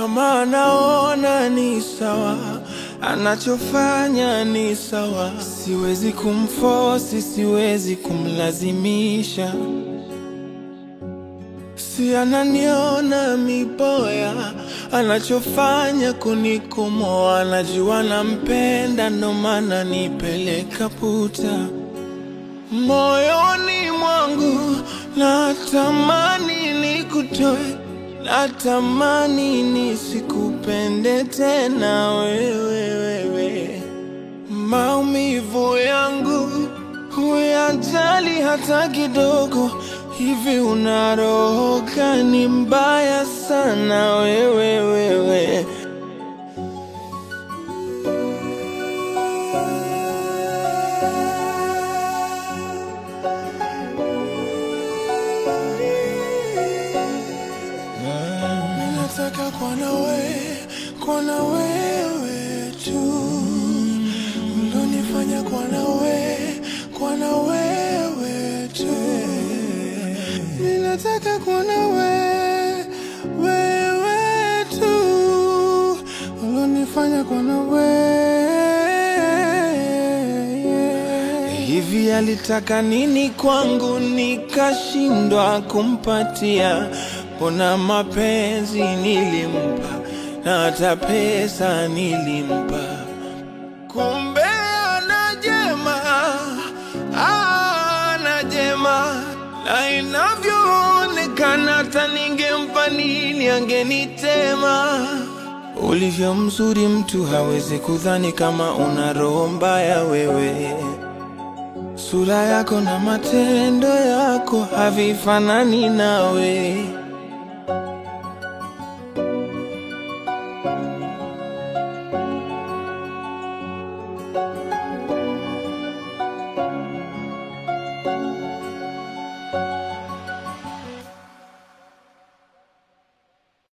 kama anaona ni sawa, anachofanya ni sawa. Siwezi kumfosi, siwezi kumlazimisha. Si ananiona miboya, anachofanya kunikomoa. Najua nampenda, ndo maana nipeleka puta moyoni mwangu. Natamani nikutoe, natamani nisikupende tena wewe, wewe. Maumivu yangu huyajali hata kidogo. Hivi una roho gani mbaya sana wewe, wewe. Nataka kuwa na wewe, kuwa na wewe tu, ulonifanya kuwa na wewe, kuwa na wewe tu. Ninataka kuwa na wewe, wewe tu, ulonifanya kuwa na wewe. Hivi alitaka nini kwangu nikashindwa kumpatia? Mbona mapenzi nilimpa na hata pesa nilimpa, kumbe ana jema, ana jema, na inavyoonekana hata ningempa nini angenitema. Ulivyo mzuri mtu hawezi kudhani kama una roho mbaya wewe. Sura yako na matendo yako havifanani nawe.